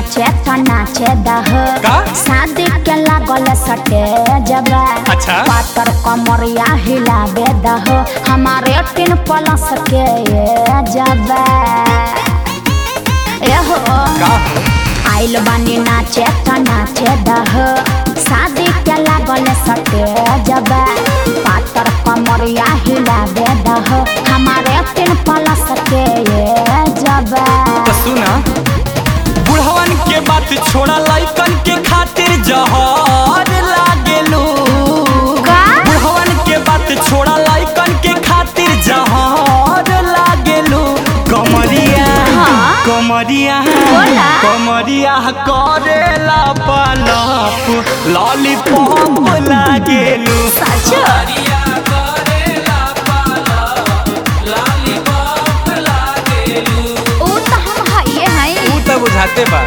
नाचे तो नाचे दह का? शादी के लागल सटे जब अच्छा। पातर कमरिया हिलाबे दह हमारे तीन प्लस के ये जब एहो का आइल बानी नाचे तो नाचे दह शादी के लागल सटे जब पातर कमरिया हिलाबे दह हमारे तीन प्लस के ये जब तो सुना बुढ़वन के बात छोड़ा लइकन के खातिर जहर लागेलू का? बुढ़वन के बात छोड़ा लइकन के खातिर जहर लागेलू कमरिया हाँ? कमरिया बोला। कमरिया करेला पलप लॉलीपॉप लागेलू सच ऊ तो हम हइये हई तू तो बुझाते बा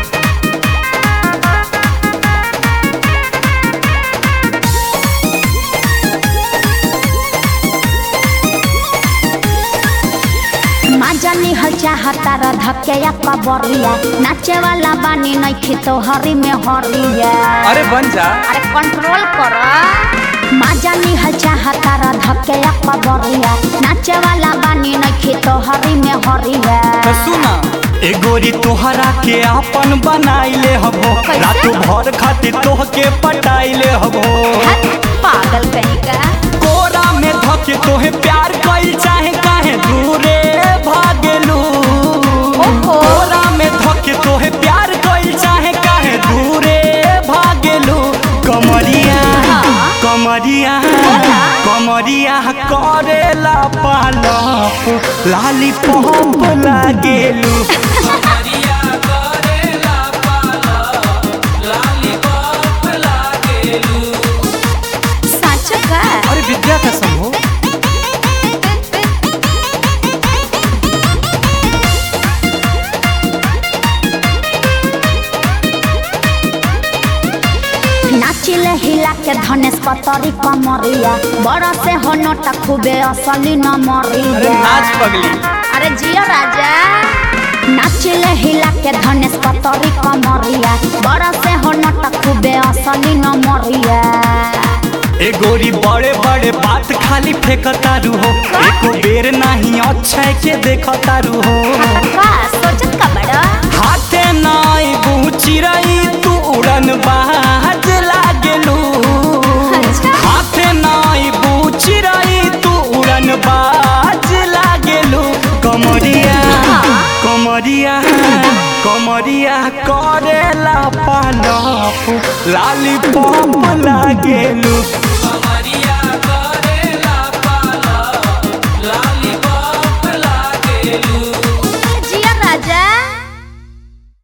मजा निहल चाहता र धके या कबरिया नाचे वाला बानी नइखे तो हरी में हरिया अरे बन जा अरे कंट्रोल कर मजा निहल चाहता र धके या कबरिया नाचे वाला बानी नइखे तो हरी में हरिया तो सुना ए गोरी तोहरा के आपन बनाइले हबो कैसे? रात भर खातिर तोहके पटाइले हबो हट, पागल कहीं का कोरा में धके तोहे प्यार कइल चाहे काहे दूरे भागेलू ओहो। कोरा में धके तोहे प्यार कइल चाहे काहे दूरे भागेलू कमरिया हाँ। कमरिया बोला। कमरिया करेला पालप लाली पॉप लागेलू सच का अरे विद्या का समूह नाचिले हिला के धनेश पतरी कमरिया बड़ा से हो नोटा खूबे असली न अरे मरिया नाच पगली अरे जिया राजा नाचिले हिला के धनेश पतरी कमरिया बड़ा से हो नोटा खूबे असली न मरिया ए गोरी बड़े बड़े बात खाली फेंकतारू हो एको बेर नहीं अक्षय के देखतारू हो का सोचत का बड़ा हाथे नाई बूची रही तू उड़न बाज लागेलू अच्छा। हाथे नाई बूची रही तू उड़न बाज लागेलू कमरिया हाँ। कमरिया कमरिया करेला पालप लाली पॉप लागेलू